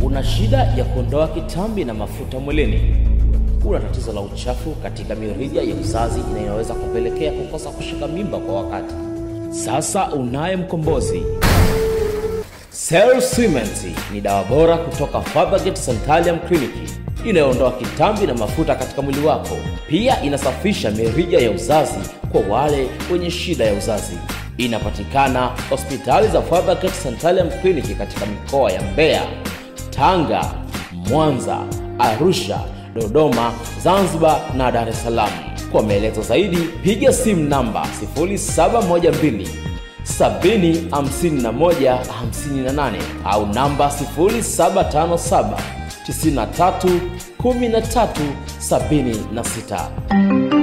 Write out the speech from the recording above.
Una shida ya kuondoa kitambi na mafuta mwilini? Una tatizo la uchafu katika mirija ya uzazi inayoweza kupelekea kukosa kushika mimba kwa wakati? Sasa unaye mkombozi. Cell Cement ni dawa bora kutoka Faberget Sanitarium Clinic inayoondoa kitambi na mafuta katika mwili wako. Pia inasafisha mirija ya uzazi kwa wale wenye shida ya uzazi. Inapatikana hospitali za Faberget Sanitarium Clinic katika mikoa ya Mbeya, Tanga, Mwanza, Arusha, Dodoma, Zanzibar na Dar es Salaam. Kwa maelezo zaidi piga simu namba 0712 70 51 58 au namba 0757 93 13 76.